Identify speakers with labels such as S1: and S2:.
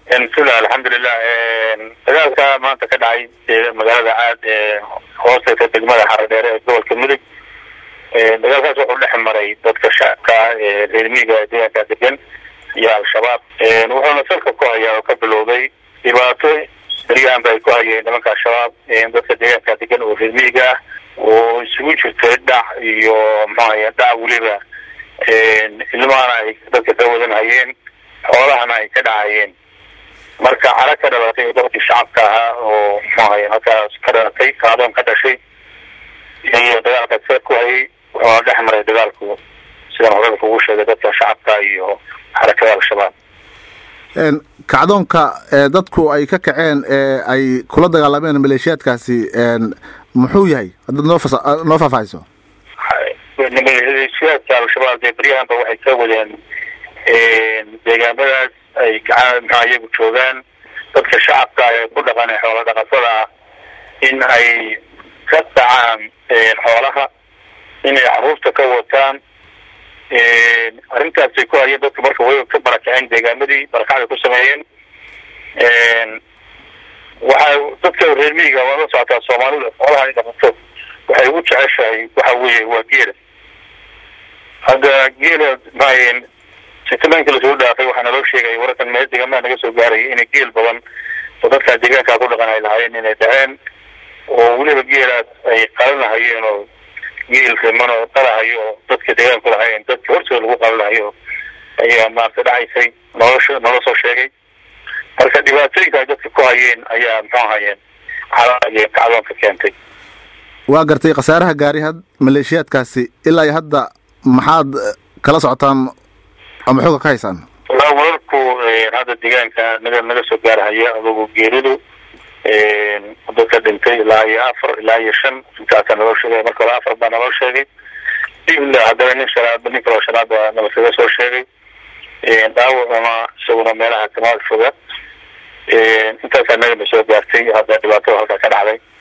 S1: bismillah alxamdulilah dagaalka maanta ka dhacay magaalada caad ee hoostagta degmada xaradheere ee gobolka mudug dagaalkaas wuxuu dhex maray dadka shacabka ah ee reer miiga deegaanka degan iyo al-shabaab wuxuuna salka ku hayaa oo ka bilowday dhibaato beryahanba ay ku hayeen nimanka al-shabaab dadka deegaanka degan oo reer miiga ah oo isugu jirtay dhac iyo maxuahay dhac weliba ilmahana ay dadka ka wadan hayeen xoolahana ay ka dhacayeen marka cara ka dhalatay dadkii shacabka ahaa oo muxuahay halkaas ka dhalatay kaadoon ka dhashay iyo dagaalka seer ku hayay wuxuuna dhex maray dagaalku sidan horada kugu sheegay dadka shacabka iyo xarakada al-shabaab
S2: kacdoonka dadku ay ka kaceen ee ay kula dagaalameen maleeshiyaadkaasi muxuu yahay haddaad noo fas noo faahfaahiso
S1: maleeshiyaadka al-shabaab dee beryahanba waxay ka wadeen deegaamadaas ay gaca maxaa iyagu joogaan dadka shacabka ee ku dhaqan ee xoola dhaqatada ah in ay ka dhacaan xoolaha inay caruurta ka wataan arrintaasay ku hayeen dadka marka way ka barakaceen deegaamadii barakacday ku sameeyeen waxa dadka reer miyiga waa la socotaa soomaalida xoolaha ay dhaqato waxay ugu jeceshahay waxa weeye waa geela hadda geela maayeen sitamaanka lasoo dhaafay waxaa naloo sheegaya wararkan meel deegaamaha naga soo gaaraya inay geel badan oo dadkaa deegaankaa ku dhaqan ay lahaayeen inay dhaceen oo weliba geelaas ay qalanahayeen oo geel riman oo dhalahayo oo dadka deegaanku lahaayeen dadka hortooda lagu qalanahayo ayaa maarata dhacaysay nolosha nala soo sheegay marka dhibaatooyinka ay dadka ku hayeen ayaa muxuu hayeen calaaiyo kacdoonka keentay
S2: waa gartay khasaaraha gaari had maleeshiyaadkaasi ilaa iyo hadda maxaad kala socotaan ama xooga ka haysaan
S1: walaa wararku hadda deegaanka naga naga soo gaarhaya adugu geeridu dadka dhintay ilaa iyo afar ilaa iyo shan intaasa naloo sheegay marka hore afar baa naloo sheegay dibla haddana nin shanaad nin kaloo shanaad baa nalaskaga soo sheegay dhaawacuna isaguna meelaha kamaad foga intaasaa naga na soo gaartay hadda dhibaatada halkaa ka dhacday